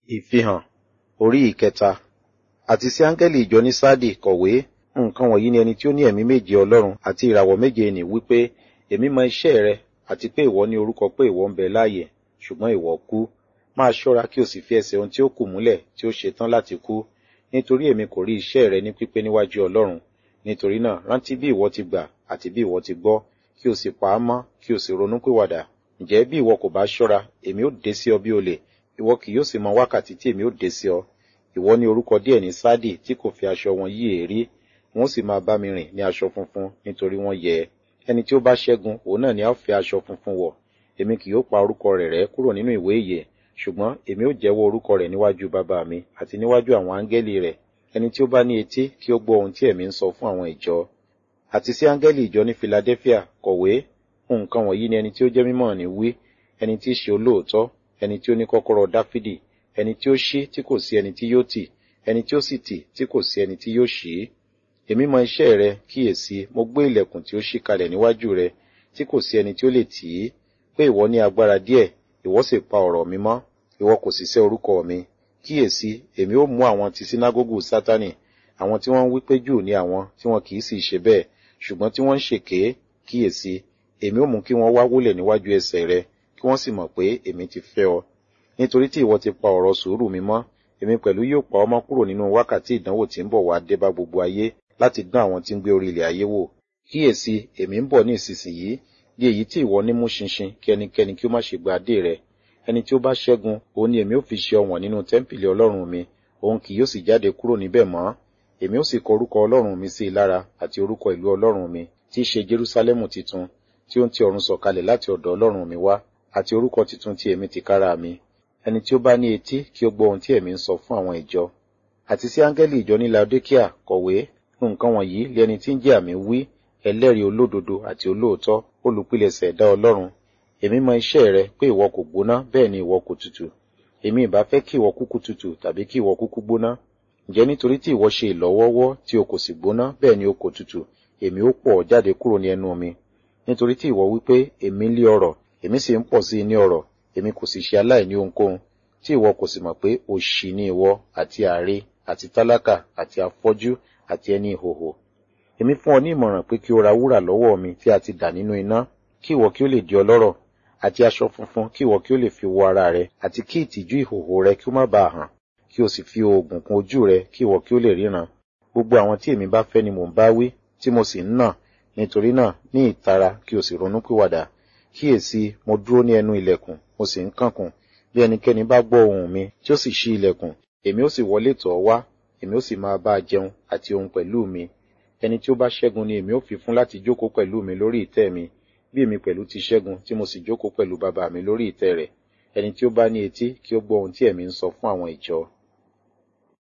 Ìfihàn orí ìkẹta àti sí áńgẹ́lì ìjọ ní Sáàdì kọ̀wé nǹkan wọ̀nyí ni ẹni tí ó ní ẹ̀mí méje Ọlọ́run àti ìràwọ̀ méje nì wípé èmi mọ iṣẹ́ rẹ àti pé ìwọ ní orúkọ pé ìwọ ń bẹ láàyè ṣùgbọ́n ìwọ kú máa ṣọ́ra kí o sì fi ẹsẹ̀ ohun tí ó kù múlẹ̀ tí ó ṣe tán láti kú nítorí èmi kò rí iṣẹ́ rẹ ní pípé níwájú Ọlọ́run nítorí náà rántí bí ìwọ ti gbà àti bí ìwọ ti gbọ́ kí o sì pa á mọ́ kí o sì ronúpìwàdà ǹjẹ́ bí ìwọ kò bá ṣọ́ra èmi ó dé sí ọ bí olè ìwọ kì yóò sì mọ wákàtí tí èmi ó dé sí ọ ìwọ ní orúkọ díẹ̀ ní Sáàdì tí kò fi aṣọ wọn yí èérí wọn ó sì máa bá mi rìn ní aṣọ funfun nítorí wọ́n yẹ ẹni tí ó bá ṣẹ́gun òun náà ni a ó fi aṣọ funfun wọ̀ èmi kì yóò pa orúkọ rẹ̀ rẹ́ kúrò nínú ìwé ìyè ṣùgbọ́n èmi ó jẹ́wọ́ orúkọ rẹ̀ níwájú bàbá mi àti níwájú àwọn áńgẹ́lì rẹ̀ ẹni tí ó bá ní etí kí ó gbọ́ ohun tí ẹ̀mí ń sọ fún àwọn ìjọ àti sí áńgẹ́lì ìjọ ní Philadelphia kọ̀wé nǹkan wọ̀nyí ni ẹni tí ó jẹ́ mímọ́ ní wí ẹni tí í ṣe olóòótọ́ ẹni tí ó ní kọ́kọ́rọ́ Dáfídì ẹni tí ó ṣí tí kò sí ẹni tí yóò tì ẹni tí ó sì tì tí kò sí ẹni tí yóò ṣí èmi mọ iṣẹ́ rẹ kíyèsí mo gbé ilẹ̀kùn tí ó ṣí kalẹ̀ níwájú rẹ tí kò sí ẹni tí ó lè tì í pé ìwọ ní agbára díẹ̀ ìwọ sì pa ọ̀rọ̀ mi mọ́ ìwọ kò sì sẹ́ orúkọ mi kíyèsí èmi ó mú àwọn ti sínágógù Sátánì àwọn tí wọ́n ń wí pé Júù ní àwọn tí wọn kì í sì ṣe bẹ́ẹ̀ ṣùgbọ́n tí wọ́n ń ṣèké kíyèsí èmi ó mú kí wọ́n wá wólẹ̀ níwájú ẹsẹ̀ rẹ kí wọ́n sì mọ̀ pé èmi ti fẹ́ ọ nítorí tí ìwọ ti pa ọ̀rọ̀ sùúrù mi mọ́ èmi pẹ̀lú yóò pa ọmọ kúrò nínú wákàtí ìdánwò tí ń bọ̀ wá dé bá gbogbo ayé láti dán àwọn tí ń gbé orí ilẹ̀ ayé wò kíyèsí èmi ń bọ̀ ní ìsinsìnyí di èyí tí ìwọ ní mú ṣinṣin kí ẹnikẹ́ni kí ó má ṣe gba adé rẹ ẹni tí ó bá ṣẹ́gun òun ni èmi ó fi ṣe ọ̀wọ̀n nínú tẹ́ḿpìlì ọlọ́run mi òun kì yóò sì jáde kúrò níbẹ̀ mọ́ èmi ó sì kọ orúkọ ọlọ́run mi sí i lára àti orúkọ ìlú ọlọ́run mi tí í ṣe Jerúsálẹ́mù titun tí ó ń ti ọ̀run sọ̀kalẹ̀ láti ọ̀dọ̀ ọlọ́run mi wá àti orúkọ titun tí èmi tìkára mi ẹni tí ó bá ní etí kí ó gbọ́ ohun tí ẹ̀mí ń sọ fún àwọn ìjọ àti sí áńgẹ́lì ìjọ ní Laodikia kọ̀wé nǹkan wọ̀nyí lé ẹni tí ń jẹ́ àmì wí ẹlẹ́rìí olódodo àti olóòótọ́ olùpilẹ̀ṣẹ̀ ẹ̀dá ọlọ́run èmi mọ iṣẹ́ rẹ pé ìwọ kò gbóná bẹ́ẹ̀ ni ìwọ kò tutù èmi ìbá fẹ́ kí ìwọ kúkú tutù tàbí kí ìwọ kúkú gbóná ǹjẹ́ nítorí tí ìwọ ṣe ìlọ́wọ́wọ́ tí o kò sì gbóná bẹ́ẹ̀ ni o kò tutù èmi ó pọ̀ jáde kúrò ní ẹnu mi nítorí tí ìwọ wípé èmi lé ọrọ̀ èmi sì ń pọ̀ sí i ní ọrọ̀ èmi kò sì ṣe aláìní ohunkóhun tí ìwọ kò sì mọ̀ pé òṣì ni ìwọ àti àre àti tálákà àti afọ́jú àti ẹni ìhòhò èmi fún ọ ní ìmọ̀ràn pé kí o ra wúrà lọ́wọ́ mi tí a ti dà nínú iná kí ìwọ kí ó lè di ọlọ́rọ̀ àti aṣọ funfun kí ìwọ kí ó lè fi wọ ara rẹ àti kí ìtìjú ìhòhò rẹ kí ó má bàa hàn kí o sì fi oògùn kún ojú rẹ kí ìwọ kí ó lè ríran gbogbo àwọn tí èmi bá fẹ́ ni mò ń bá wí tí mo sì ń nà nítorí náà ní ìtara kí o sì ronúpìwàdà kíyèsí mo dúró ní ẹnu ilẹ̀kùn mo sì ń kànkùn bí ẹnikẹ́ni bá gbọ́ ohùn mi tí ó sì ṣí ilẹ̀kùn èmi ó sì wọlé tọ̀ ọ́ wá èmi ó sì máa bá a jẹun àti ohun pẹ̀lú mi ẹni tí ó bá ṣẹ́gun ni èmi ó fi fún láti jókòó pẹ̀lú mi lórí ìtẹ́ mi bí èmi pẹ̀lú ti ṣẹ́gun tí mo sì jókòó pẹ̀lú bàbá mi lórí ìtẹ́ rẹ̀ ẹni tí ó bá ní etí kí ó gbọ́ ohun tí ẹ̀mí ń sọ fún àwọn ìjọ